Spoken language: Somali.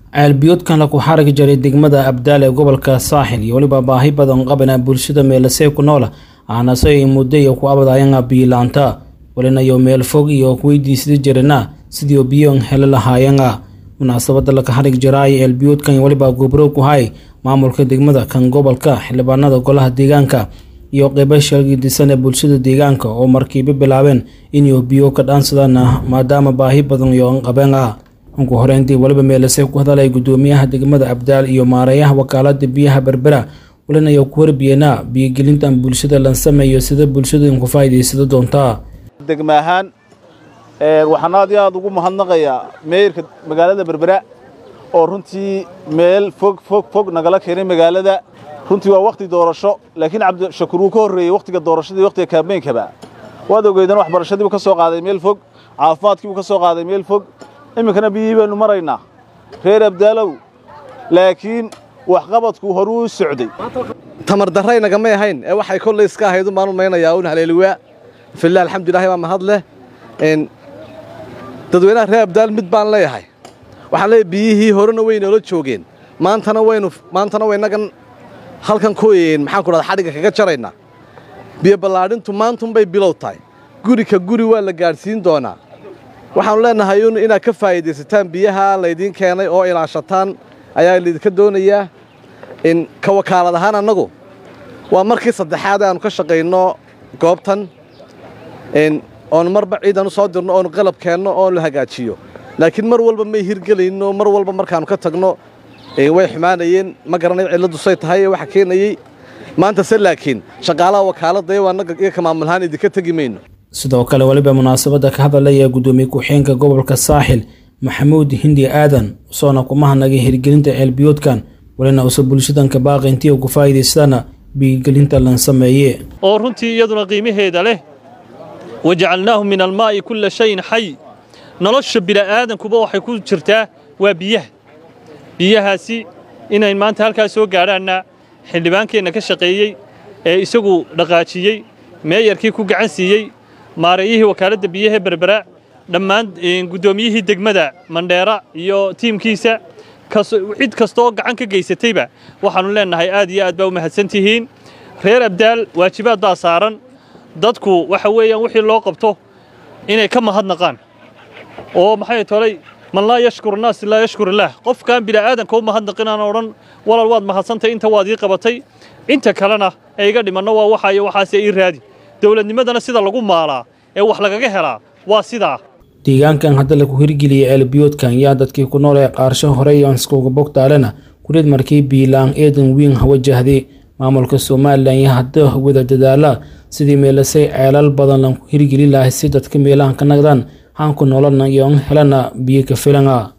ceelbiyoodkan laku xarigi jiray degmada abdaal ee gobolka saaxil iyo weliba baahi badan qabana bulshada meelasee ku noola aanase ay muddo iyo ku abadayanga biyilaanta walinayo meel fog iyo kuweydiisada jirana sidii biyoon hele lahaayanga munaasabada laka xarig jiraay ceelbiyoodkan weliba gobro ku hay maamulka degmada kan gobolka xildhibaanada golaha deegaanka iyo qeybo sheegidisan ee bulshada deegaanka oo markiiba bilaabeen inay biyo ka dhaansadaan maadaama baahi badan iyo qabeen ah ugu horeyntii weliba meelase ku hadalay gudoomiyaha degmada abdaal iyo maareeyaha wakaalada biyaha berbera walinayo ku warbiyeena biyogelintan bulshada lan sameeyo sida bulshadu ku faa'iidaysado doontaa degma ahaan waxaan aad iyo aad ugu mahadnaqayaa meeyarka magaalada berbera oo runtii meel fog fog fog nagala keenay magaalada runtii waa wakhti doorasho laakiin cabdishakuur wuu ka horreeyey wakhtiga doorashadii wakhtiga kaambeynkaba waad ogeydaan waxbarashadiibuu ka soo qaaday meel fog caafimaadkiibuu ka soo qaaday meel fog iminkana biyihii baynu maraynaa reer abdaalow laakiin waxqabadku horuu u socday tamar darray nagamay ahayn ee waxay kollay iska ahayd umaan umaynayaa un haleeliwaa filah alxamdulilahi baa mahad leh dadweynaha reer abdaal mid baan leeyahay waxaan leeyahay biyihii horena way noola joogeen maantana waynu maantana waynagan halkan ku maxaan ku dhahda xadhigga kaga jaraynaa biyo ballaadhintu maantunbay bilow tahay guri ka guri waa la gaadhsiin doonaa waxaannu leennahay un inaad ka faa'iidaysataan biyaha laydiin keenay oo ilaashataan ayaa laydinka doonayaa in ka wakaalad ahaan annagu waa markii saddexaad aanu ka shaqayno goobtan oonu marba ciidan u soo dirno oonu qalab keenno oonu la hagaajiyo laakiin mar walba may hirgelayno mar walba markaannu ka tagno way xumaanayeen ma garanayo cilladdu say tahay ee waxa keenayey maanta se laakiin shaqaalaha wakaaladda iyo annaga iyo ka maamulahaan idinka tegi mayno sidoo kale weliba munaasabadda ka hadalaya gudoomiye ku-xeenka gobolka saaxil maxamuud hindi aadan usoona kumahanagay hirgelinta ceelbiyoodkan walina usa bulshadanka baaqi intii ugu faa'iidaystana biyogelinta lan sameeye oo runtii iyaduna qiimaheeda leh wajacalnaahu min almaa'i kulla shayin xay nolosha bini'aadankuba waxay ku jirtaa waa biyaha biyahaasi inay maanta halkaas soo gaadhaanna xildhibaankeenna ka shaqeeyey ee isagu dhaqaajiyey meeyarkii ku gacan siiyey maareeyihii wakaaladda biyaha berbera dhammaan guddoomiyihii degmada mandheera iyo tiimkiisa cid kastaoo gacan ka geysatayba waxaannu leennahay aad iyo aad baa u mahadsantihiin reer abdaal waajibaad baa saaran dadku waxa weeyaan wixii loo qabto inay ka mahadnaqaan oo maxay tolay man laa yashkur naas laa yashkur illaah qofkaan bini'aadanka u mahadnaqin aan odhan walal waad mahadsantay inta waad ii qabatay inta kalena ee iga dhimanno waa waxaayo waxaase ii raadi dowladnimadana sida lagu maalaa ee wax lagaga helaa waa sidaa deegaankan hadda lagu hirgeliyey ceelbiyoodkan yaa dadkii ku nool ee qaarsho horey anskuga bogtaalena kurid markii biilaan eedan wiin wajahday maamulka somalilan iyo hadda wada dadaala sidii meelasay ceelal badan lagu hirgeli lahay si dadka meelahan ka nagdaan haanku nololna iyo helana biyo ka filana